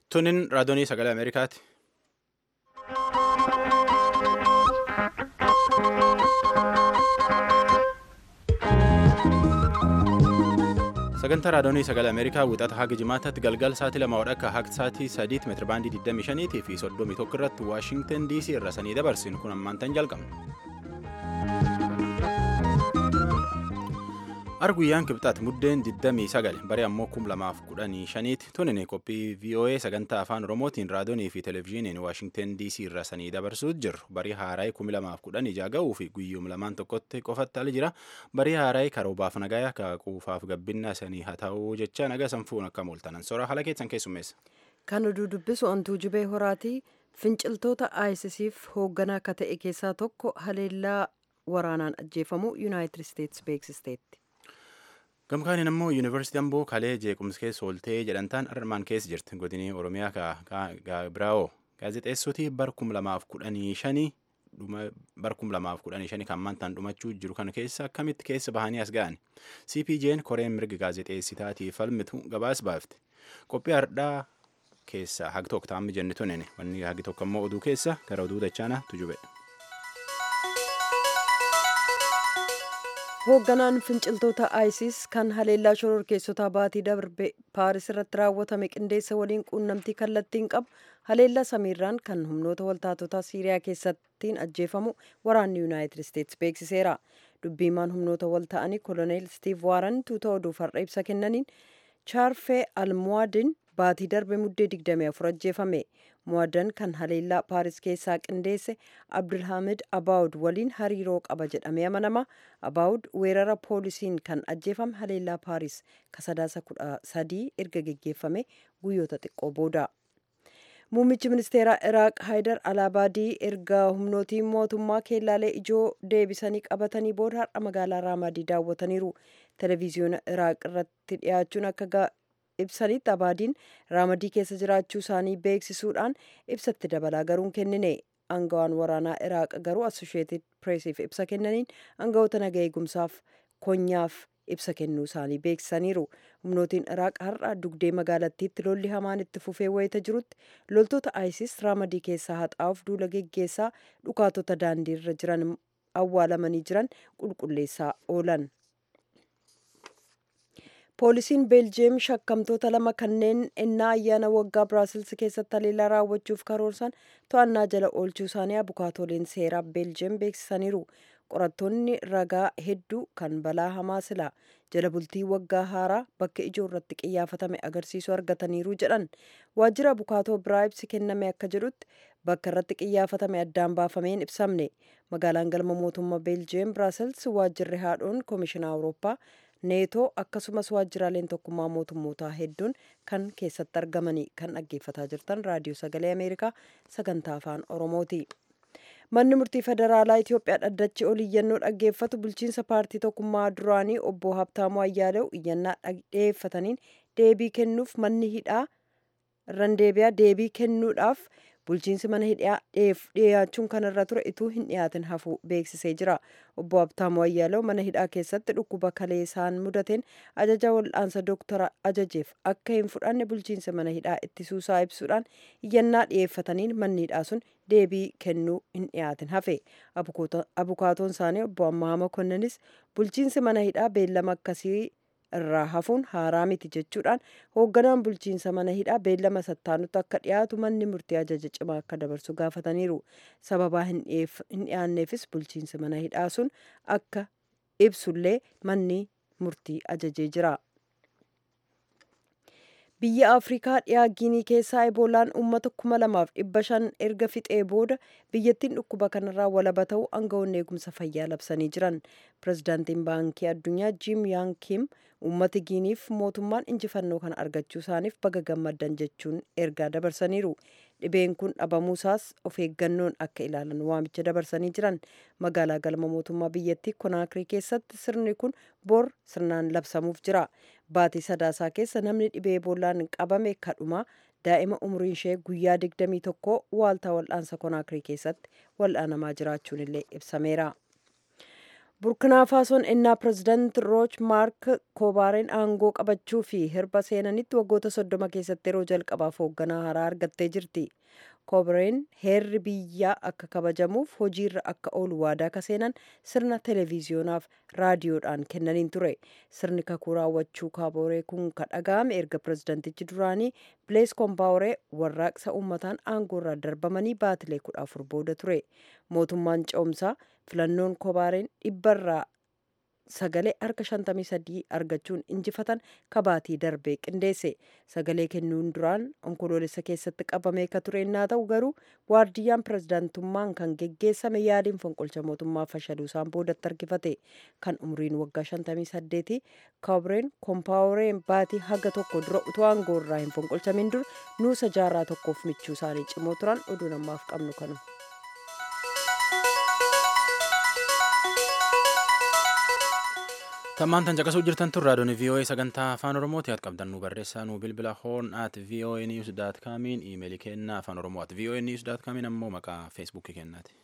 Tunin raadiyoonii sagalee Ameerikaati. Sagantaa raadiyoonii sagalee Ameerikaa wixata haga jimaataatti galgala sa'aatii lama wadhakka haga sa'aatii sadiitti meetirabaandii 25 fi 31 irratti Waashingtan DC irra sanii dabarsinu kun ammaan tan jalqabna. Arguyyaan kibxaati muddeen 29 baree ammoo 2015tti tunin qophii VOA sagantaa afaan Oromootiin raadiyoonii fi televezyiiniin Waashingtan DC irra sanii dabarsuut jirru barii haaraayii 2016 ga'uu fi guyyuum lamaan tokkotti qofatti ala jira barii haaraayii karoobaaf nagayaa ka quufaaf gabbinna sanii haa ta'uu jecha naga sanfuun akka mooltanan sora haala keessan keessummeessa. Kan oduu dubbisu antuu jubee horaatii finciltoota ISISiif hoogganaa akka ta'e keessaa tokko haleellaa waraanaan ajjeefamuu Yuunaayitid Isteetsi beeksisteetti. Gamkaaniin ammoo yuunivarsiitii Amboo kalee jeequmsa keessa ooltee jedhantaan armaan keessa jirti. Godinii Oromiyaa Gaabiraawoo gaazexeessootii bar kum lamaaf kudhanii shanii bar kum lamaaf kudhanii shanii kan mantaan dhumachuu jiru kana keessa akkamitti keessa bahanii as ga'an. CPJ'n koreen mirga gaazexeessitaatii falmitu gabaas baafte. Qophii hardhaa keessa hagi tokko taa'amni jenne tunin wanni hagi tokko ammoo oduu keessa gara oduu dachaana tujube. hoogganaan finciltoota isis kan haleellaa shororkeessotaa baatii darbe paaris irratti raawwatame qindeessa waliin quunnamtii kallattiin qabu haleellaa samiirraan kan humnoota waltaatotaa siiriyaa keessattiin ajjeefamu waraanni yuunaayitid isteetsi beeksiseera dubbiimaan humnoota walta'anii koloneel stiiv waaran tuuta oduuf har'a ibsa kennaniin chaarfee almuwaadin baatii darbe muddee 24 ajjeefame muwaadan kan haleellaa paaris keessaa qindeesse abdulhamid abaawud waliin hariiroo qaba jedhamee amanama abaawud weerara poolisiin kan ajjeefame haleellaa paaris kasadaasa kudha sadii erga geggeeffame guyyoota xiqqoo booda muummichi ministeeraa iraaq haayidar alaabaadii erga humnootiin mootummaa keellaalee ijoo deebisanii qabatanii booda har'a magaalaa raamadii daawwataniiru televiziyoona iraaq irratti dhiyaachuun akka ibsanitti abaadiin raamadii keessa jiraachuu isaanii beeksisuudhaan ibsatti dabalaa garuun kennine aangawaan waraanaa iraaq garuu assosheetid pireesiif ibsa kennaniin aangawoota naga eegumsaaf konyaaf ibsa kennuu isaanii beeksisaniiru humnootiin iraaq har'a dugdee magaalattiitti lolli hamaan itti fufee wayita jirutti loltoota isis raamadii keessaa haxaa'uuf duula geggeessaa dhukaatota daandii irra jiran awwaalamanii jiran qulqulleessaa oolan. poolisiin beeljiyeem shakkamtoota lama kanneen ennaa ayyaana waggaa biraazilsi keessatti haleellaa raawwachuuf karoorsan to'annaa jala oolchuu isaanii abukaatooleen seeraa beeljiyeem beeksisaniiru qorattoonni ragaa hedduu kan balaa hamaa silaa jala bultii waggaa haaraa bakka ijoo irratti qiyyaafatame agarsiisuu argataniiru jedhan waajjira abukaatoo biraa ibsi kenname akka jedhutti bakka irratti qiyyaafatame addaan baafameen ibsamne magaalaan galma mootummaa beeljiyeem biraazils waajjirri haadhoon koomishinaa awurooppaa neetoo akkasumas waajjiraaleen tokkummaa mootummootaa hedduun kan keessatti argamanii kan dhaggeeffataa jirtan raadiyoo sagalee ameerikaa sagantaa afaan oromooti. manni murtii federaalaa itiyoophiyaa dhaddachi ol iyyannoo dhaggeeffatu bulchiinsa paartii tokkummaa duraanii obbo habtaamuu ayyaalew iyyannaa dhiyeeffataniin deebii kennuuf manni hidhaa irraan deebi'aa deebii kennuudhaaf bulchiinsi mana hidhaa dhiyaachuun kanarra ture ituu hin dhiyaatin hafuu beeksisee jira obbo Habtaamuu Ayyaalew mana hidhaa keessatti dhukkuba kalee isaan mudateen ajaja wal'aansa doktara ajajeef akka hin fudhanne bulchiinsa mana hidhaa ittisuusaa ibsuudhaan iyyannaa dhiyeeffataniin manni hidhaa sun deebii kennuu hin dhiyaatin hafe abukaatoon isaanii obbo Ammaa Makonnanis bulchiinsi mana hidhaa beellama akkasii irraa hafuun haaraa miti jechuudhaan hoogganaan bulchiinsa mana hidhaa beellama sattaanutti akka dhiyaatu manni murtii ajaja cimaa akka dabarsu gaafataniiru sababaa hin dhiyaanneefis bulchiinsi mana hidhaa sun akka ibsullee manni murtii ajajee jira. biyya afrikaa dhiyaa giinii keessaa eboolaan uummata kuma lamaaf dhibba shan erga fixee booda biyyattiin dhukkuba kanarraa walaba ta'uu aangawoonni eegumsa fayyaa labsanii jiran pirezidaantiin baankii addunyaa jiim yaan kiim uummata giiniif mootummaan injifannoo kana argachuu isaaniif baga gammaddan jechuun ergaa dabarsaniiru dhibeen kun dhabamuusaas of eeggannoon akka ilaalan waamicha dabarsanii jiran magaalaa galma mootummaa biyyattii konaakirii keessatti sirni kun bor sirnaan labsamuuf jira baatii sadaasaa keessa namni dhibee eboolaan qabame kadhuma daa'ima umriin ishee guyyaa 21 waaltaa wal'aansa konaakirii keessatti wal'aanamaa jiraachuun illee ibsameera. burkinaa faasoon ennaa pirezidaant rooch maark koobaareen aangoo qabachuu fi hirba seenanitti waggoota soddoma keessatti yeroo jalqabaaf hoogganaa haaraa argattee jirti koobareen heerri biyyaa akka kabajamuuf hojiirra akka oolu waadaa ka seenan sirna televiziyonaaf raadiyoodhaan kennaniin ture sirni kakuu raawwachuu kaabooree kun ka dhaga'ame erga pirezidantichi duraanii bilees koompaawuree warraaqsa uummataan aangoorraa darbamanii baatilee kudha afur booda ture mootummaan ce'umsaa filannoon koobaareen dhibbarraa sagalee harka 53 argachuun injifatan kabaatii darbee qindeesse sagalee kennuun duraan onkoloolessa keessatti qabamee ka ture innaa ta'u garuu waardiyyaan pirezidaantummaan kan geggeessame yaaliin fonqolcha mootummaa fashaluusaan boodatti harkifate kan umriin waggaa 58 kaabreen koompaawureen baatii haga tokko dura utuu aangoorraa hin fonqolchamin dur nuusa jaarraa tokkoof michuu isaanii cimoo turan oduu namaaf qabnu kanu. Tammaan tan caqasuu jirtan tun raadiyoon VOA sagantaa afaan Oromooti haa qabdan nu barreessaa nu bilbila hoon at VOA news daat kaamiin iimeelii kennaa afaan Oromoo at VOA news daat kaamiin ammoo maqaa feesbuukii kennaati.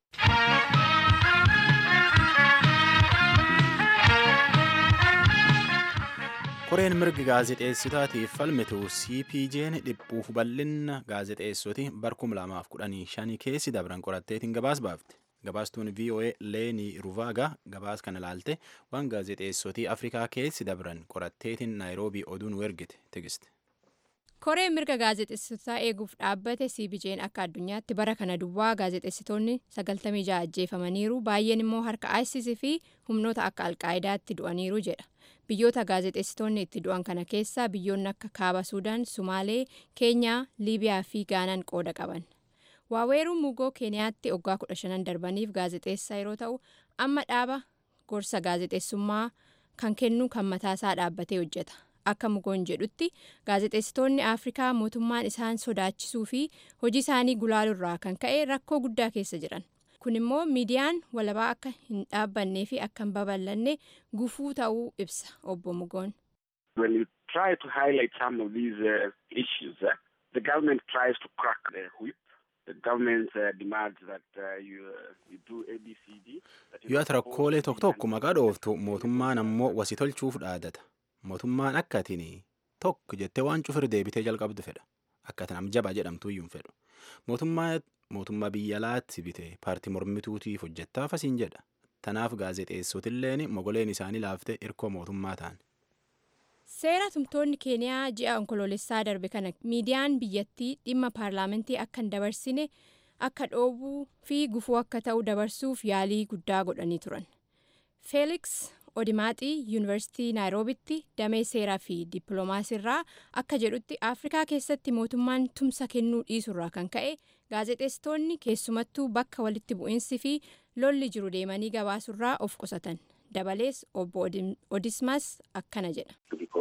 Koreen mirgi gaazexeessitaatiif falmitu CPJ'n dhiphuuf bal'inna gaazexeessoti barkum lamaaf kudhanii shanii keessi dabran qoratteetiin gabaas baafte. Gabaastuun VOA Leenii Ruvaagaa gabaas kana ilaalte waan gaazexeessotii Afrikaa keessi dabran qoratteetiin Naayiroobii oduun ergite tigiste. koreen mirga gaazexeessitotaa eeguuf dhaabbate cpj'n akka addunyaatti bara kana duwwaa gaazexeessitoonni 96 ajjeefamaniiru baay'een immoo harka isis fi humnoota akka alqaa'idaatti du'aniiru jedha biyyoota gaazexeessitoonni itti du'an kana keessaa biyyoonni akka kaaba suudaan sumaalee keenyaa liibiyaa fi gaanaan qooda qaban waaweeruu mugoo keeniyaatti waggaa 15 darbaniif gaazexeessaa yeroo ta'u amma dhaaba gorsa gaazexeessummaa kan kennu kan mataasaa dhaabbatee hojjeta. akka mugoon jedhutti gaazexeessitoonni afrikaa mootummaan isaan sodaachisuu fi hojii isaanii gulaaluurraa kan ka'e rakkoo guddaa keessa jiran kun immoo miidiyaan walabaa akka hin dhaabbannee fi akka hin babal'anne gufuu ta'uu ibsa obbo mugoon. When you try to highlight some of these uh, issues, uh, the government tries to crack the whip. The government uh, demands that uh, you, uh, you do ABCD. Yoo ati rakkoolee tokko tokko maqaa dhooftu mootummaan ammoo wasii tolchuuf dhaadata. mootummaan akka atiin tokko jettee waan cufir deebitee jalqabdu fedha akka atin amjabaa jedhamtu iyyuu hin fedhu mootummaa biyya alaatti bite paartii mormituutiif hojjettaaf asiin jedha tanaaf gaazexeessotilleen mogoleen isaanii laaftee hirkoo mootummaa ta'an. seera tumtoonni keeniyaa ji'a onkoloolessaa darbe kana miidiyaan biyyattii dhimma paarlaamantii akka hin dabarsine akka dhoobuu fi gufuu akka ta'u dabarsuuf yaalii guddaa godhanii turan feeliks odimaaxii yuunivarsiitii naayiroobitti damee seeraa fi dippiloomaasiirraa akka jedhutti afrikaa keessatti mootummaan tumsa kennuu dhiisurraa kan ka'e gaazexeessitoonni keessumattuu bakka walitti bu'iinsi fi lolli jiru deemanii gabaasurraa of qusatan dabalees obbo odismas akkana jedha.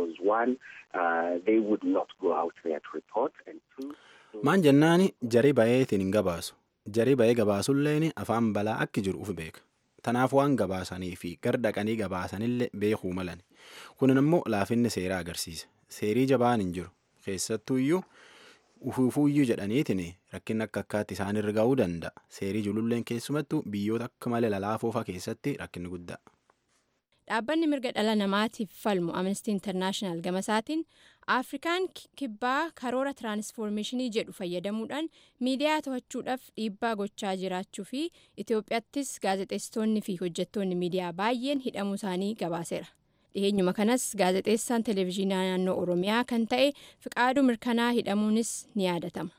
maan jennaani jarii bayeetiin hin gabaasu jarii bayee gabaasulleen afaan balaa akki jiru uf beeka. tanaaf waan gabaasanii fi gardaqanii gabaasanillee beekuu malan kunin immoo laafinni seeraa agarsiisa seerii jabaan hin jiru keessattuu iyyuu ufuufuuyyuu jedhaniitiin rakkinni akka akkaatti isaanirra ga'uu danda'a seerii jululleen keessumattuu biyyoota akka malee lalaafoofaa keessatti rakkinni guddaa. dhaabbanni mirga dhala namaatiif falmu amnestii intarnaashinaal gamasaatiin afrikaan kibbaa karoora tiraansfoormeeshinii jedhu fayyadamuudhaan miidiyaa to'achuudhaaf dhiibbaa gochaa jiraachuu fi itiyoophiyaattis gaazexeessitoonni fi hojjettoonni miidiyaa baay'een hidhamuu isaanii gabaaseera dhiheenyuma kanas gaazexeessaan televezyiinaa naannoo oromiyaa kan ta'e fiqaaduu mirkanaa hidhamuunis ni yaadatama.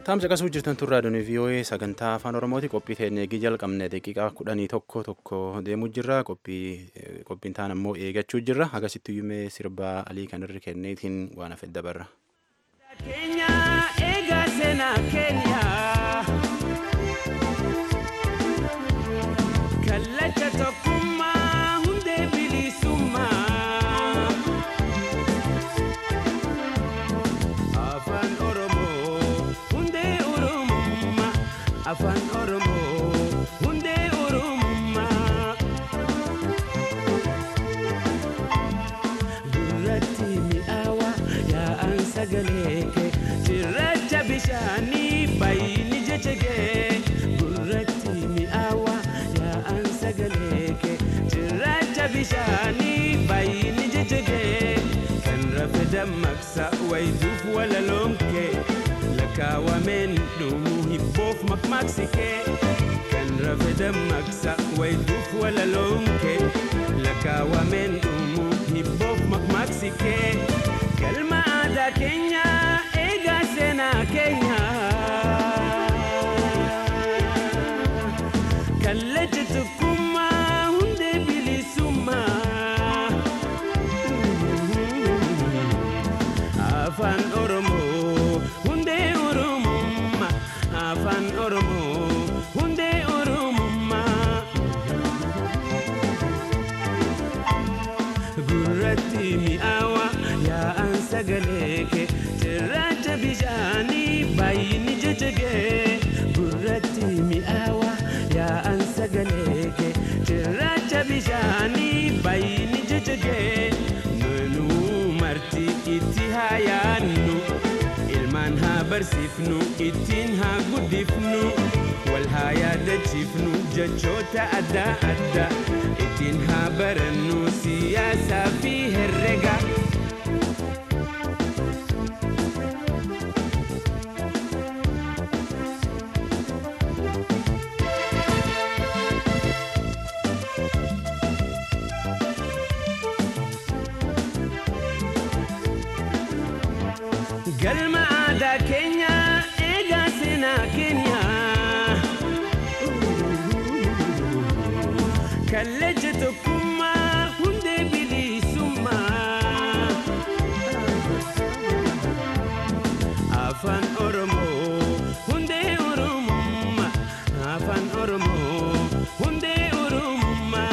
Taamsa qasuu jirtan turraa doonii VOA sagantaa afaan Oromooti qophii teenya eegii jalqabne daqiiqaa kudhanii tokko tokko deemuu jirra qophiin taan ammoo eegachuu jirra agasitti yuumee sirbaa alii kan irri kenneetiin waan hafe dabarra. Keenya eegaa seenaa keenya kallacha tokkummaa hundee bilisummaa afaan oromoo hundee oromummaa afaan oromoo hundee oromummaa gurratti mi'aawa yaa'an sagalee kee cirracha bishaanii baay'ini jecha kee gurratti mi'aawa yaa'an sagalee kee cirracha bishaanii baay'ini jecha kee kan rafe dammaqsa wayituuf walaloon kee lakkaawameen dhumuu hibboof maqmaqsi kee kan rafe dammaqsa wayituuf walaloon kee lakkaawameen dhumuu hibboof maqmaqsi kee galma aadaa keenya eegaa seenaa keenya kallacha tokkummaa hundee bilisummaa afaan oromoo hundee oromummaa afaan oromoo hundee oromummaa gurratti mi'aawa yaa'an sagalee kee cirracha bishaanii baay'ini jecha kee gurratti mi'aawa yaa'an sagalee kee cirracha bishaanii baay'ini jecha kee nunuu marti itti haa yaadnu ilmaan haa barsiifnu ittiin haa guddifnu wal haa yaadachiifnu jechoota adda addaa ittiin haa barannu siyaasaa fi herrega. galma aadaa keenya eegaa seenaa keenya kallacha tokkummaa hundee bilisummaa afaan oromoo hundee oromummaa afaan oromoo hundee oromummaa.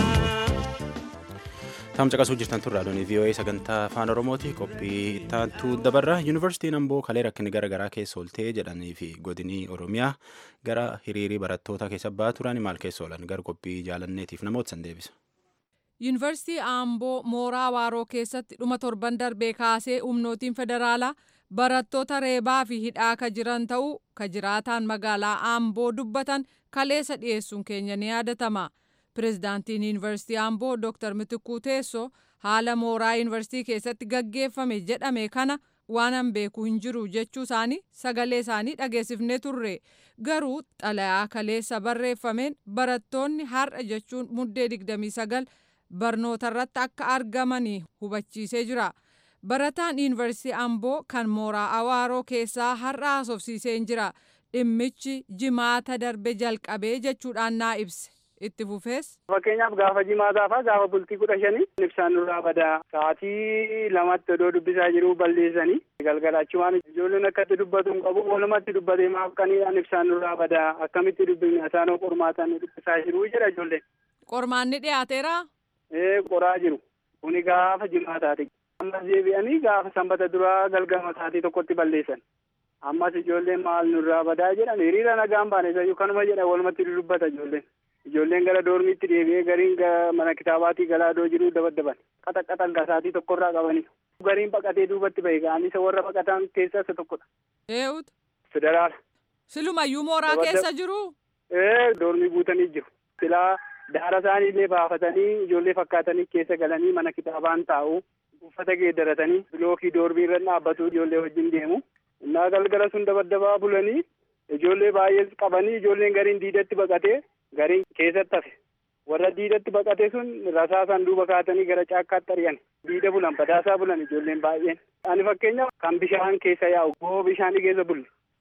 Taamsa qasuu jirtan turraa doonii VOA sagantaa afaan Oromooti qophii ittaantu dabarra yuunivarsiitiin Amboo kalee rakkinni gara garaa keessa ooltee jedhanii fi godinii Oromiyaa gara hiriirii barattoota keessa ba'aa turan maal keessa oolan gara qophii jaalanneetiif namoota san deebisa. Yuunivarsiitii Aamboo mooraa Waaroo keessatti dhuma torban darbee kaasee humnootiin federaalaa barattoota reebaa fi hidhaa ka jiran ta'uu ka jiraataan magaalaa Aamboo dubbatan kaleessa dhiyeessuun keenya ni yaadatama. Pireezidaantiin Yuunivarsiitii Aamboo Dr. Mitikuu Teessoo haala mooraa yuunivarsiitii keessatti gaggeeffame jedhame kana waan an beeku hin jiru jechuu isaanii sagalee isaanii dhageessifnee turre garuu xalayaa kaleessa barreeffameen barattoonni har'a jechuun muddee 29 barnoota irratti akka argamanii hubachiisee jira. Barataan yuunivarsiitii Amboo kan mooraa Awaaroo keessaa har'a haasofsiisee jira. Dhimmichi jimaata darbe jalqabee jechuudhaan naa ibse. Itti fufees. Fakkeenyaaf gaafa jimaataa fa'aa gaafa bultii kudha shanii ibsaan nurraa badaa sa'aatii lamatti odoo dubbisaa jiru balleessanii galgalachumaan ijoolleen akkatti dubbatu hin qabu walumatti dubbatee maaf qaniidhaan ibsaan nurraa badaa akkamitti dubbifna isaanoo qormaataan nu dubbisaa jiru jedha ijoolleen. Qormaanni dhiyaateera. Ee qoraa jiru kuni gaafa jimaataati. Ammas deebi'anii gaafa sanbata duraa galgama sa'aatii tokkotti balleessan. Ammas ijoolleen maal nurraa badaa jedhan hiriira nagaan baane isayyuu kanuma jedha walumatti dubbata ijoolleen. Ijoolleen gara doormiitti deebi'ee gariin mana kitaabaatii galaa doo jiru dabaddaban qaxaqqaxan gasaatii tokkorraa qabanii. Gariin baqatee duubatti bahe ga'anii isa warra baqatan keessaa isa tokkodha. Eewutu. Federaala. Silumayyuu mooraa keessa jiru. Ee doormii guutanii jiru. Silaa daara isaanii illee baafatanii ijoollee fakkaatanii keessa galanii mana kitaabaan taa'u. Uffata geeddaratanii bilookii doormii irra dhaabbatu ijoollee wajjin deemu. Innaa galgala sun dabaddabaa bulanii ijoollee baay'ee qabanii ijoolleen gariin diidatti baqatee gariin keessatti hafe. Warra diidatti baqate sun rasaasaan duuba kaatanii gara caakkaatti ari'an. Diida bulan badaasaa bulan ijoolleen baay'een. Ani fakkeenya kan bishaan keessa yaa'u goo bishaanii keessa bulle.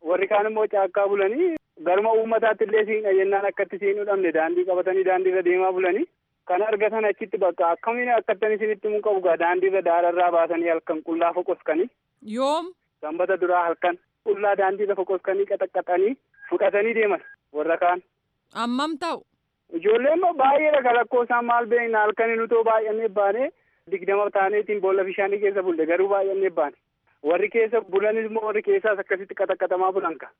warri kaan immoo caakkaa bulanii garuma uummataatti illee siin jennaan akkatti siin hudhamne daandii qabatanii daandii irra deemaa bulanii kan argatan achitti bakka akkamiin akkattan isinitti mun qabu gaa daandii irra daararraa baasanii halkan qullaa foqoskanii yoom sanbata duraa halkan qullaa daandii irra foqoskanii qaxaqqaxanii fudhatanii deeman warra kaan ammam ta'u ijoolleen immoo baay'eedha kan lakkoofsaan maal beekna halkanii nutoo baay'annee baane digdama taaneetiin boolla bishaanii keessa bulle garuu baay'annee baane warri keessa bulanis immoo warri keessaas akkasitti qaxaqqatamaa bulan ka.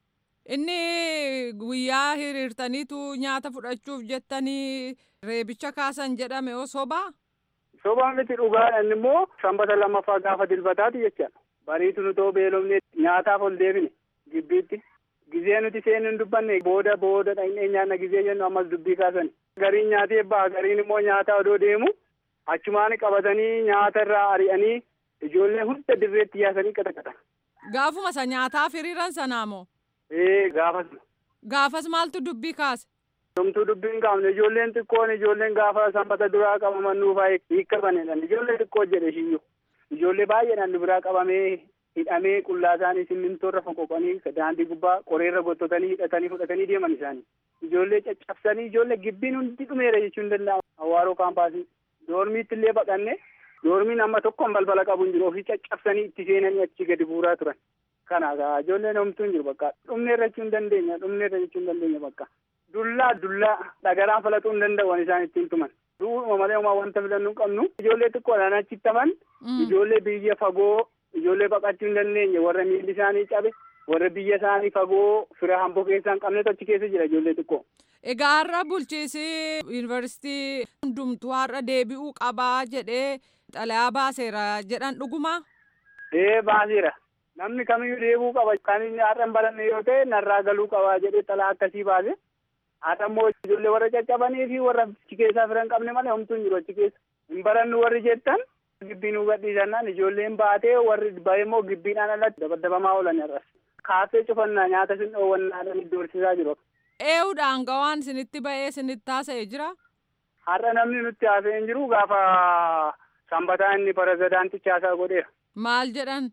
inni guyyaa hiriirtaniitu nyaata fudhachuuf jettanii reebicha kaasan jedhame oo sobaa Sobaan miti dhugaa inni immoo sanbata lammaffaa gaafa dilbataati jechaadha. Bariitu nutoo beelofne nyaataaf ol deebine gibbiitti. Gizee nuti seenu hin dubbanne booda booda dhaqnee nyaanna gizee jennu ammas dubbii kaasan. Gariin nyaatee ba'a gariin immoo nyaata odoo deemu achumaan qabatanii nyaata irraa ari'anii ijoollee hunda dirreetti yaasanii qaxaqatan. gaafuma isa nyaataaf hiriiran sanaa moo Ee gaafas gaafas maaltu dubbii kaase Homtuu dubbiin qaamne ijoolleen xiqqoon ijoolleen gaafa sanbata duraa qabaman nuufaa hiikkabanidhan ijoollee xiqqoo jedhe shiyyuu ijoollee baay'eedhaan nu biraa qabamee hidhamee qullaa isaanii simmintoorra foqoqanii daandii gubbaa qoreerra gottotanii hidhatanii fudhatanii deeman isaanii ijoollee caccabsanii ijoollee gibbiin hundi dhumeera jechuun danda'ama hawaaroo kaampaasii doormiitti illee baqanne doormiin amma tokkoon balbala qabu hin jiru ofii caccabsanii itti seenanii achi gadi buuraa turan kana gaa ijoolleen homtuu hin jiru bakka dhumneerra jechuu hin dandeenya dhumneerra jechuu hin dandeenya bakka dullaa dullaa dhagaraan falaxuu hin danda'u isaan ittiin tuman du'uma malee homaa wanta filannuu hin qabnu ijoollee xiqqoodhaan achitti taman ijoollee biyya fagoo ijoollee baqachuu hin dandeenye warra miilli isaanii cabe warra biyya isaanii fagoo fira hamboo keessaa hin qabnetu achi keessa jira ijoollee xiqqoo. egaa har'a bulchiisi yuunivarsiitii hundumtuu har'a deebi'uu qabaa jedhee xalayaa baaseera jedhan dhugumaa Ee baaseera namni kamiyyuu deebi'uu qaba kan inni har'a hin baranne yoo ta'e narraa galuu qaba jedhee xalaa akkasii baase haadha immoo ijoollee warra caccabanii fi warra achi keessaa fira hin qabne malee homtuu hin jiru achi keessa hin barannu warri jettan gibbii nu gadhiisannaan ijoolleen baatee warri bahe immoo gibbiidhaan alatti dabadabamaa oolan har'as kaafee cufannaa nyaata sin dhoowwannaadhaan iddoo horsiisaa jiru ee'uudhaan gawaan isinitti ba'ee isinitti haasa'e jira har'a namni nutti haasa'e hin jiru gaafa sanbataa inni pirezidaantichi haasaa godheera maal jedhan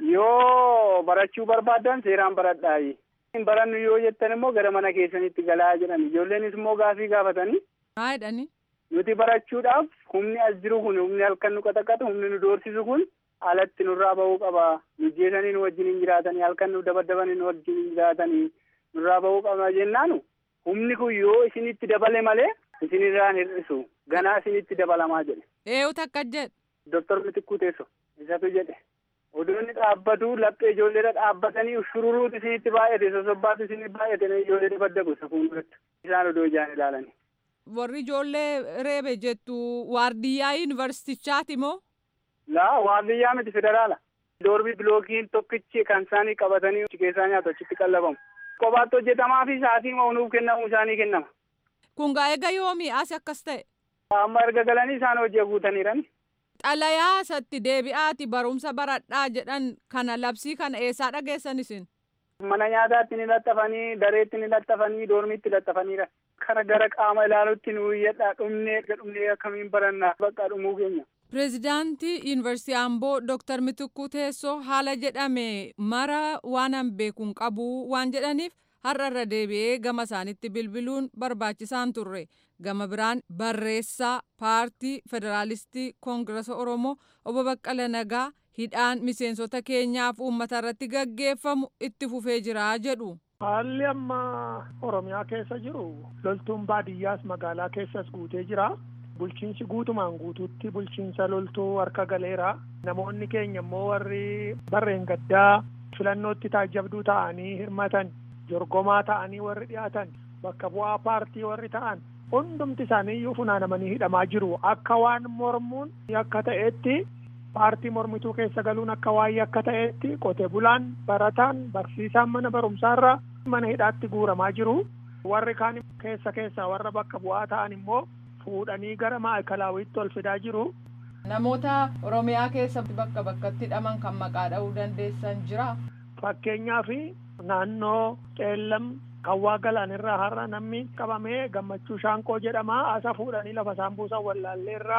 yoo barachuu barbaaddan seeraan baradhaayi hin barannu yoo jettan immoo gara mana keessanitti galaa jedhan ijoolleenis immoo gaafii gaafatanii maa jedhani nuti barachuudhaaf humni as jiru kun humni halkan nu qaxaqatu humni nu doorsisu kun alatti nurraa bahuu qaba nu jeesanii nu wajjin hin jiraatanii halkan nu dabadabanii nu wajjin hin jiraatanii nurraa bahuu qaba jennaanu humni kun yoo isinitti dabale malee isinirraan hir'isu ganaa isinitti dabalamaa jedhe ee'utu akka jedhe Doktor Mitikkuu Teesso isatu jedhe odoonni dhaabbatu laphee ijoolleedha dhaabbatanii shururuutu isinitti baay'ate sosobbaatu isinitti baay'ate ijoollee dabaddabu isa fuulduratti isaan odoo ijaan ilaalanii. warri ijoollee reebe jettu waardiyyaa yuunivarsiitichaati moo Laa waardiyyaa miti federaala. Doorbii bilookiin tokkichi kan isaanii qabatanii achi keessaa nyaatu achitti qallabamu. Kophaatti hojjetamaa fi sa'aatii nuuf kennamu isaanii kennama. kun gaa eega yoomii as akkas ta'e Amma erga galanii isaan hojii guutaniirani. xalayaa isatti deebi'aati barumsa baradhaa jedhan kana labsii kana eessaa dhageessan isin Mana nyaataatti ni laxxafanii, dareetti ni laxxafanii, doormiitti laxxafaniira. Kara gara qaama ilaalutti nu iyyadhaa dhumnee dhumnee akkamiin barannaa bakka dhumuu keenya. pireezidaantii yuunivarsiitii amboo dooktar mitikuu teessoo haala jedhame mara waan an beekuun qabu waan jedhaniif har'a irra deebi'ee gama isaanitti bilbiluun barbaachisaan turre gama biraan barreessaa paartii federaalistii koongirasa oromoo obbo baqqala nagaa hidhaan miseensota keenyaaf uummata irratti gaggeeffamu itti fufee jira jedhu. Haalli amma Oromiyaa keessa jiru loltuun baadiyyaas magaalaa keessas guutee jira. Bulchiinsi guutumaan guutuutti bulchiinsa loltuu harka galeera. Namoonni keenya immoo warri barreen gaddaa filannootti taajjabduu ta'anii hirmatan jorgomaa ta'anii warri dhiyaatan bakka bu'aa paartii warri ta'an hundumti isaanii iyyuu funaanamanii hidhamaa jiru. Akka waan mormuun akka ta'etti paartii mormituu keessa galuun akka waa'ee akka ta'etti qote bulaan barataan barsiisaan mana barumsaarra mana hidhaatti guuramaa jiru. Warri kaan keessa keessa warra bakka bu'aa ta'an immoo fuudhanii gara maa'ikalaawwiitti ol fidaa jiru. Namoota Oromiyaa keessatti bakka bakkatti hidhaman kan maqaa dha'uu dandeessan jira. Fakkeenyaaf naannoo Qeellam Kawwaa Galaanirraa har'a namni qabamee gammachuu shaanqoo jedhama asa fuudhanii lafa isaan buusan wallaalleerraa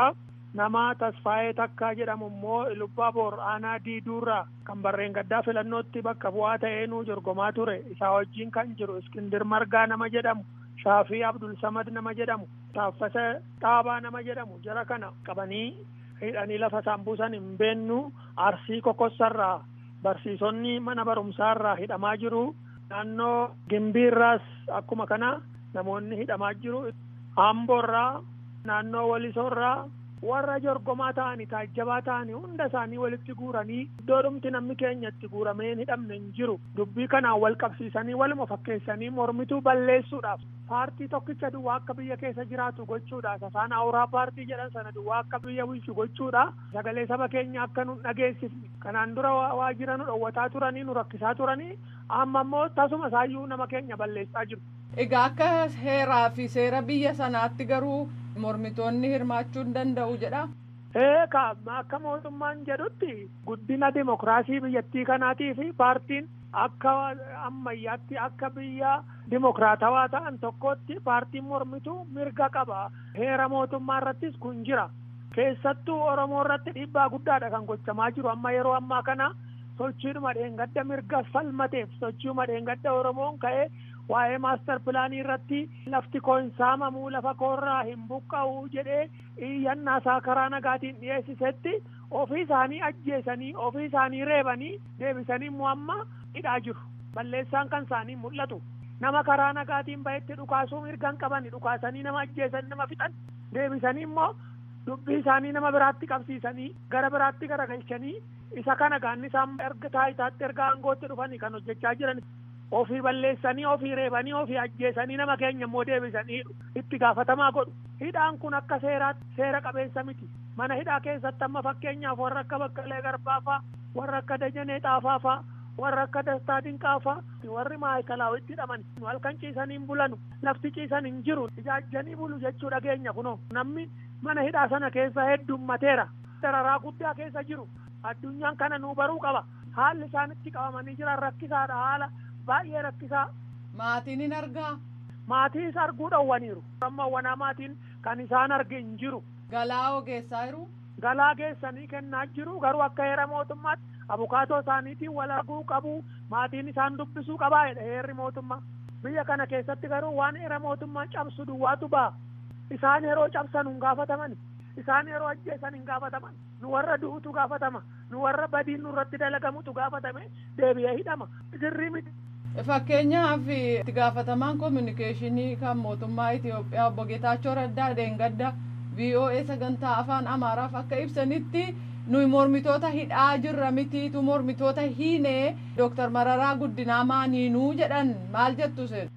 nama tasfaayee takkaa jedhamu immoo Lubbaaboor aanaa diiduurraa kan barreen gaddaa filannootti bakka bu'aa ta'ee nuu jorgomaa ture isaa wajjin kan jiru iskindir margaa nama jedhamu shaafii abdul samad nama jedhamu taaffasa dhaabaa nama jedhamu jara kana qabanii hidhanii lafa isaan buusan hin beennu arsii kokossarraa barsiisonni mana barumsaarraa hidhamaa jiru naannoo gimbiirraas akkuma kana namoonni hidhamaa jiru amboorraa naannoo walisoorraa warra jorgomaa ta'anii taajjabaa ta'anii hunda isaanii walitti guuranii iddoodhumti namni keenya itti guuramee hin hidhamne hin jiru dubbii kanaan wal qabsiisanii waluma fakkeessanii mormituu balleessuudhaaf paartii tokkicha duwwaa akka biyya keessa jiraatu gochuudhaaf afaan awuraa paartii jedhan sana duwwaa akka biyya bulchu gochuudha sagalee saba keenya akka nu dhageessifne kanaan dura waajjira nu dhowwataa turanii nu rakkisaa turanii amma immoo tasuma isaayyuu nama keenya balleessaa jiru. Egaa akka heeraa fi seera biyya sanaatti garuu mormitoonni hirmaachuu hin danda'u jedha. Eeka akka mootummaan jedhutti guddina dimokiraasii biyyattii kanaatii fi paartiin akka ammayyaatti akka biyya dimokiraatawaa ta'an tokkotti paartiin mormituu mirga qaba. Heera mootummaa irrattis kun jira. Keessattuu Oromoo irratti dhiibbaa guddaadha kan gochamaa jiru amma yeroo ammaa kana sochiidhuma dheengadda mirga falmateef sochiidhuma dheengadda Oromoon ka'ee waa'ee maastar pilaanii irratti lafti koo hin saamamuu lafa koorraa hin buqqa'u jedhee iyyannaasaa karaa nagaatiin dhiyeessisetti ofii isaanii ajjeesanii ofii isaanii reebanii deebisanii immoo amma hidhaa jiru balleessaan kan isaanii mul'atu nama karaa nagaatiin bahetti dhukaasuu mirgan qabani dhukaasanii nama ajjeesan nama fixan deebisanii immoo dubbii isaanii nama biraatti qabsiisanii gara biraatti garagalchanii isa kana gaanni isaan erga taayitaatti erga aangootti dhufanii kan hojjechaa jiran ofii balleessanii ofii reebanii ofii ajjeesanii nama keenya immoo deebisanii itti gaafatamaa godhu hidhaan kun akka seeraatti seera qabeessa miti mana hidhaa keessatti amma fakkeenyaaf warra akka baqqalee garbaafaa warra akka dajanee xaafaafaa warra akka dastaa dinqaafaa warri maayikalaawwitti hidhaman halkan ciisanii hin bulanu lafti ciisan hin jiru ijaajjanii bulu jechuu dhageenya kunoo namni mana hidhaa sana keessa heddummateera dararaa guddaa keessa jiru addunyaan kana nuu baruu qaba haalli isaan itti qabamanii jiran rakkisaadha haala baay'ee rakkisaa. Maatiin hin argaa. Maatiis arguu dhowwaniiru. Amma wanaa maatiin kan isaan arge hin jiru. Galaa ogeessaa jiru. Galaa geessanii kennaa jiru garuu akka heera mootummaatti abukaatoo isaaniitiin wal arguu qabu maatiin isaan dubbisuu qabaa jedha heerri mootummaa. Biyya kana keessatti garuu waan heera mootummaa cabsu duwwaatu ba'a. Isaan yeroo cabsan hin gaafataman. Isaan yeroo ajjeesan hin gaafataman. Nu warra du'utu gaafatama. Nu warra badiin nurratti dalagamutu gaafatame deebi'ee hidhama. Sirrii miti. Fakkeenyaaf itti gaafatamaan koominikeeshinii kan mootummaa Itoophiyaa obbo Geetaachoo Raddaa Deengadda VOA sagantaa afaan Amaaraaf akka ibsanitti nuyi mormitoota hidhaa jirra mitiitu mormitoota hiinee Dooktar Mararaa Guddinaa maaniinuu jedhan maal jettu seen?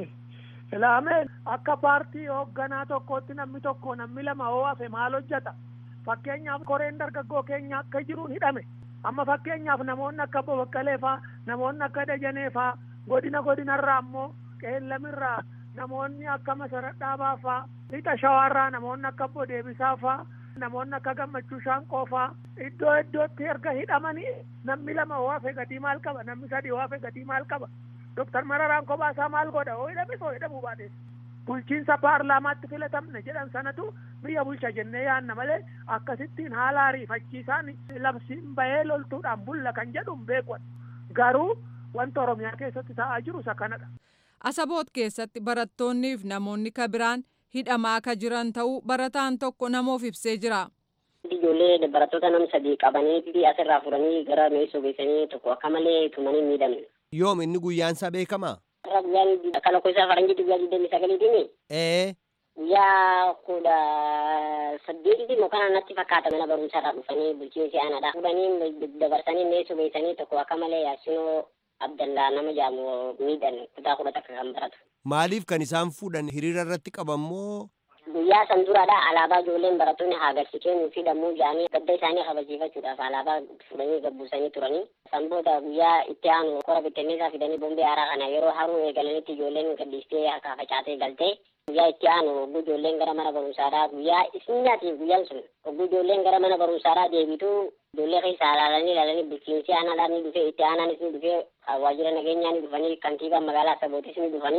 Ilaameen akka paartii hoogganaa tokkootti namni tokko namni lama hoo hafe maal hojjeta? Fakkeenyaaf koreen dargaggoo keenya akka jiruun hidhame. Amma fakkeenyaaf namoonni akka Obbo Baqqalee faa namoonni akka Dajanee faa godina godinarraa ammoo qeellamirraa namoonni akka Masarat Dhaabaa faa lixa shawaarraa namoonni akka Obbo Deebisaa faa namoonni akka Gammachuu Shaanqoo faa iddoo iddootti erga hidhamanii namni lama hoo hafe gatii maal qaba namni sadii hoo hafe gatii maal qaba Doktar Mararaan kophaa maal godha hoo hidhame hoo hidhamuu baates bulchiinsa paarlaamaatti filatamne jedhan sanatu biyya bulcha jennee yaanna malee akkasittiin haala ariifachiisaan labsiin bahee loltuudhaan bulla kan jedhu hin beekwan garuu wanta oromiyaa keessatti ta'aa jiru isa kanadha. Asaboot keessatti barattoonniif namoonni kabiraan hidhamaa ka jiran ta'uu barataan tokko namoof ibsee jira. Ijoollee barattoota nam sadii qabanii asirraa furanii gara meesoo geessanii tokko akka malee tumanii miidhamne. Yoom inni guyyaan isaa beekamaa? Irra guyyaan akka lakkoofsa faranjii guyyaa digdamii sagaliitiini. Ee. Guyyaa kudha saddeetitti immoo kana natti fakkaata mana barumsaarraa dhufanii bulchiinsi aanaadha. Fuudhanii dabarsanii meesoo geessanii tokko akka malee yaasinoo Abdallaa nama jaamu miidhan kutaa kudha takka kan baratu. Maaliif kan isaan fuudhan hiriira irratti qabammoo? Guyyaa san duraadha alaabaa ijoolleen barattoonni agarsiisee nuuf hidhamuu jedhanii gadda isaanii kabachiifachuudhaaf alaabaa fudhanii gabbuusanii turanii. San booda guyyaa itti aanu kora bittinneessaa fidanii bombee haaraa kana yeroo haruu eegalanitti ijoolleen gadhiistee akka facaatee galtee guyyaa itti aanu ogguu ijoolleen gara mana barumsaadhaa guyyaa isinyaatiif guyyaan sun ogguu ijoolleen gara mana barumsaadhaa deebitu ijoollee keessa ilaalanii ilaalanii bulchiinsi aanaadhaan ni dhufee itti aanaanis ni dhufee waajjira nageenyaa ni dhufanii kantiibaan magaalaa sabootis ni dhufanii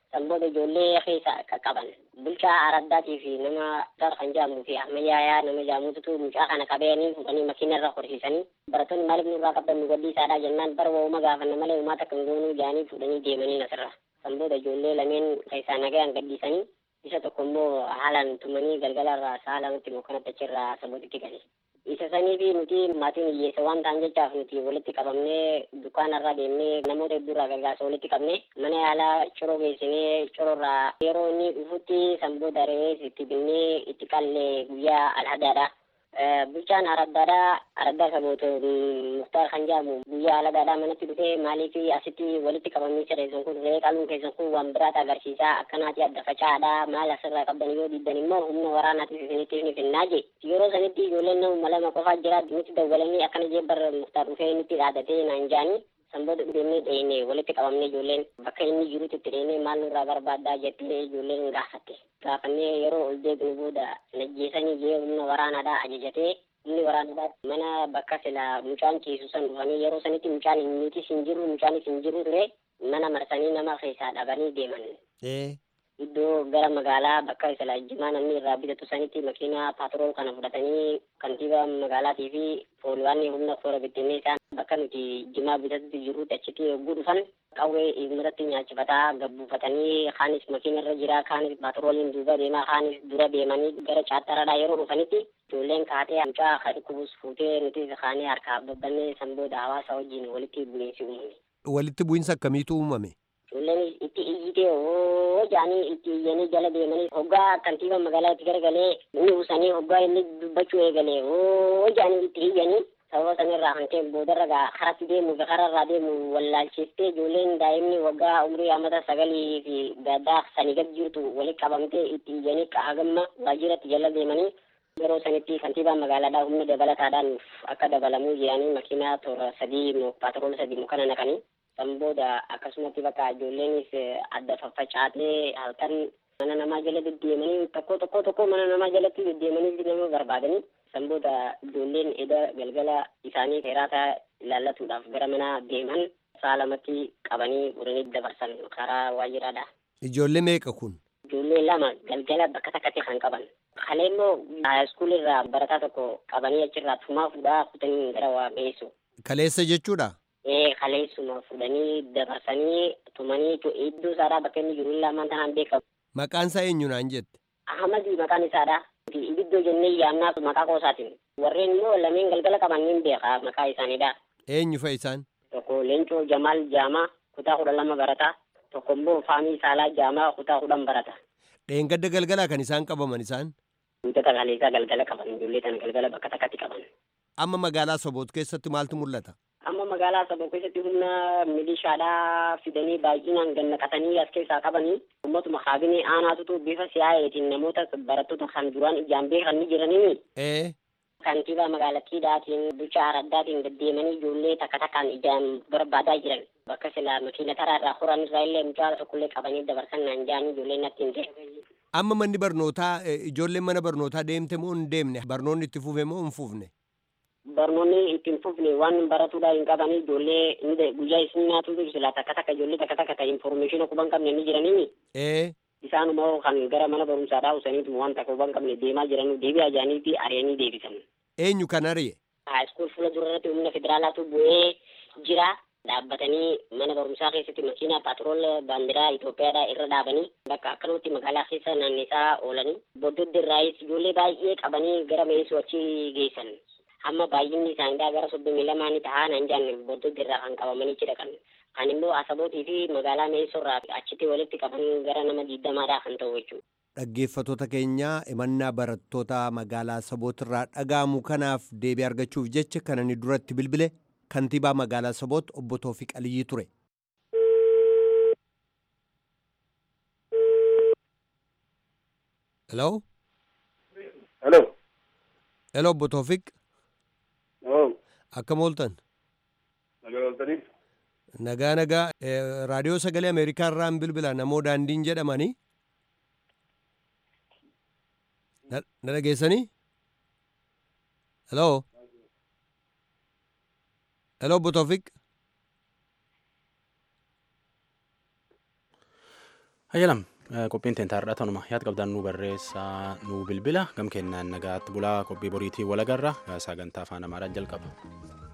Sanboota ijoollee keessa qaqqaban. Bulchaa araddaatii fi nama dar kan jedhamuu fi ammayyaayaa nama jedhamutu mucaa kana qabanii fuudhanii makiina irra horsiisanii barattoonni maaliif nurraa qabdan nu gadhiisaadha jennaan bara waa'uma gaafanna malee uumaa takka hin goonuu jedhanii fuudhanii deemanii asirra. Sanboota ijoollee lameen keessaa nagayaan gadhiisanii isa tokko immoo haalaan tumanii galgala irraa sa'a lamatti mukkanatti achirraa sabootitti gale. Isa sanii fi nuti maatiin hiyyeessa waan ta'an jechaaf nuti walitti qabamnee dukkaanarraa deemnee namoota hedduurraa gargaarsa walitti qabne mana yaalaa coroo geessinee coroorraa yeroo inni dhufutti sanboota re'ee itti binnee itti qallee guyyaa alhadaadha. Bulchaan araddaadhaa araddaa saboota muktaar kan jedhamu guyyaa alhadaadhaa manatti dhufee maaliif asitti walitti qabamanii sireessan kun re'ee qaluun keessan kun waan biraata agarsiisaa akkanaati adda facaadha maal asirraa qabdan yoo diddan immoo humna waraanaatiif isinitti ni finnaa je yeroo sanitti ijoolleen nama lama qofaa jira nutti dawwalanii akkana jee bar muktaar dhufee nutti dhaadhatee naan jaanii sanboota deemnee dheene walitti qabamne ijoolleen bakka inni jirutti itti dheene maal nurraa barbaaddaa jettee ijoolleen gaafatte gaafannee yeroo ol deebinu booda najjeesanii jee humna waraanaadhaa ajajatee humni waraanaadhaa mana bakka sila mucaan ciisu san dhufanii yeroo sanitti mucaan nutis hin jiru mucaanis hin jiru ture mana marsanii nama keessaa dhabanii deeman. iddoo gara magaalaa bakka sila jimaa namni irraa bitatu sanitti makiinaa paatrool kana fudhatanii kantiibaa magaalaatii fi pooliwaanni humna toora bittinneessaa bakka nuti jimaa bitatutti jirutti achitti yogguu dhufan qawwee uummatatti nyaachifataa gabbuufatanii kaanis makiina irra jira kaanis paatrooliin duuba deemaa kaanis dura deemanii gara chaattaraadhaa yeroo dhufanitti ijoolleen kaatee mucaa ka dhukkubus fuutee nuti kaanee harkaa babbannee san booda hawaasa wajjin walitti bu'iinsi uumame. Walitti bu'iinsa akkamiitu uumame? Ijoolleen itti iyyitee hoo jaanii itti iyyanii jala deemanii hoggaa kantiiba magaalaa itti garagalee inni buusanii hoggaa inni dubbachuu eegalee hoo jaanii itti iyyanii sababa sanirraa kan ta'e boodarra gaa karatti deemu kararraa deemu wallaalchiftee ijoolleen daa'imni waggaa umrii amata sagalii fi gaddaa sanii gad jirtu walitti qabamtee itti iyyanii qahagamma waajjiratti jala deemanii yeroo sanitti kantiibaan magaalaadhaa humna dabalataadhaan akka dabalamuu jedhanii makiinaa toora sadii paatrool sadii mukana naqanii san booda akkasumatti bakka ijoolleenis adda faffacaatee halkan mana namaa jala deddeemanii tokko tokko tokko mana namaa jalatti deddeemanii nama barbaadanii san booda ijoolleen eda galgala isaanii heeraataa ilaallatuudhaaf gara mana deeman saa lamatti qabanii uranii dabarsan karaa waajjiraadha. Ijoollee meeqa kun? Ijoollee lama galgala bakka takkatti kan qaban. Kalee immoo haayiskuul irraa barataa tokko qabanii achirraa tumaa fuudhaa kutanii gara waa geessu. Kaleessa jechuudha? ee kaleessuma fudhanii dabarsanii tumanii iddoo isaadhaa bakka inni jiru lamaan tanaan beekamu. Maqaan isaa eenyu naan jette? Ahmadi maqaan isaadha. Ibiddoo jennee yaamnaaf maqaa qoosaatiin. Warreen immoo lameen galgala qaban ni beeka maqaa isaaniidha. Eenyu fa'i isaan? Tokko Leencoo Jamaal Jaamaa kutaa kudha lama barata. Tokko immoo Faamii Saalaa Jaamaa kutaa kudhan barata. Dheengadda galgalaa kan isaan qabaman isaan? Guutota kaleessaa galgala qaban ijoollee tana galgala bakka takkatti qaban. Amma magaalaa Soboot keessatti maaltu mul'ata? amma magaalaa saboo keessatti humna milishaadhaa fidanii baay'inaan gannaqatanii as keessaa qabanii ummatuma kaabinee aanaatutu bifa siyaa'eetiin namoota barattoota kan duraan ijaan beekan ni jiranii Ee kantiibaa magaalattiidhaatiin bulchaa araddaatiin deddeemanii ijoollee takka takkaan ijaan barbaadaa jiran bakka silaa makiina taraarraa horan irraa illee mucaa tokkollee qabanii dabarsan naan jaanii ijoolleen natti hin ta'e. amma manni barnootaa eh, ijoolleen mana barnootaa deemte moo hin deemne barnoonni itti fufe moo hin fufne? barnoonni ittiin fufne waan baratuudhaa hin qabanii ijoollee ni de- guyyaa isin nyaatutu sila takka takka ijoollee takka takka ta'e informeeshina quban qabne ni jiranii Ee isaanuma kan gara mana barumsaadhaa usaniitu waan takka quban qabne deemaa jiran deebi'aa jiranii fi ari'anii deebisan. eenyu kan ari'e? Haayiskuul fuula dura irratti humna federaalaatu bu'ee jira. Dhaabbatanii mana barumsaa keessatti makiinaa paatrool baandiraa Itoophiyaadhaa irra dhaabanii bakka akkanumatti magaalaa keessa naannesaa oolanii boddoddi irraayis ijoollee baay'ee qabanii gara meesuu achi geessan. Hamma baay'inni isaaniidhaa gara soddomii lamaanii tahaa nan jaanne boddoddi irraa kan qabamanii jedhakan. Kan immoo asabootii fi magaalaa meesoo irraa achitti walitti qaban gara nama diidamaadhaa kan ta'u jechuudha. dhaggeeffatoota keenyaa himannaa barattoota magaalaa sabootirraa dhaga'amu kanaaf deebii argachuuf jecha kan ani duratti bilbile kantiibaa magaalaa saboot obbo Toofiq Aliyyii ture. Hello? Hello. Hello obbo Toofiq Oh, akkam ooltan? nagaa ooltanii? Nagaa nagaa eh, raadiyoo sagalee Ameerikaa irraan bilbila namoo daandiin jedhamanii na na dhageessanii? Hello? Hello obbo Toofiq? Hayyalam qophiin teentaarraa tanuma yaad qabdaan nu barreessaa nu bilbila gam kennaan nagaatti bulaa qophii boriitii walagarra sagantaa afaan amaaraa jalqaba.